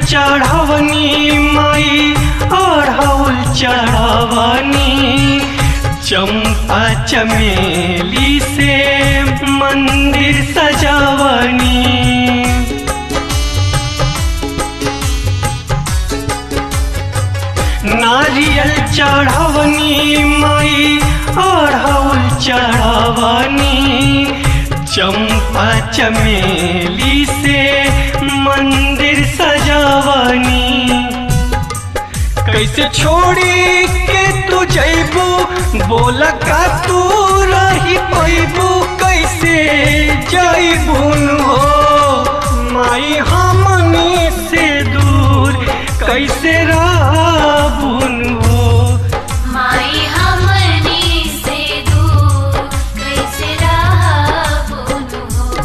चढ़वनी माई अढ़ौल चढ़वनी चंपा चमेली से मंदिर सजावनी नारियल चढ़वनी माई अढ़ौल चढ़वनी चंपा चमेली से मंदिर सजावनी कैसे छोड़ी के तू जैबू बोला का तू रही पैबू कैसे जैबून हो माई हमनी से दूर कैसे रहबून हो माई हमनी से दूर कैसे रहबुन हो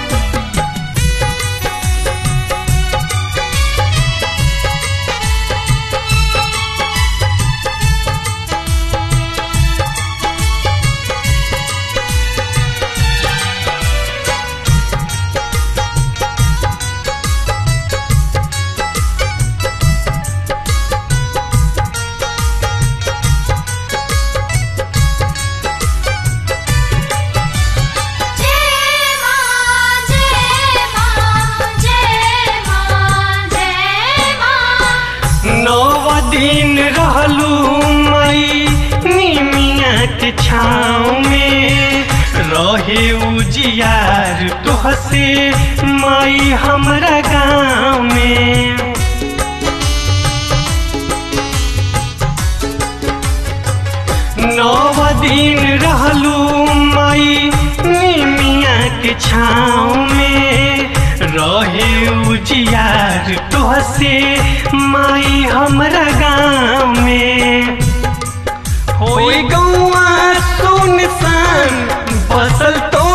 जय मां जय मां जय मां जय मां नौ दिन रहलू मई निमिया के छाँव में रहे उजियार तुहसे मई हमरा गाँव में नौ दिन रहलू मई निमिया के छाँव में रहे उजियार तुहसे माई हमरा गाँव में होई गौआ सुनसान बसल तो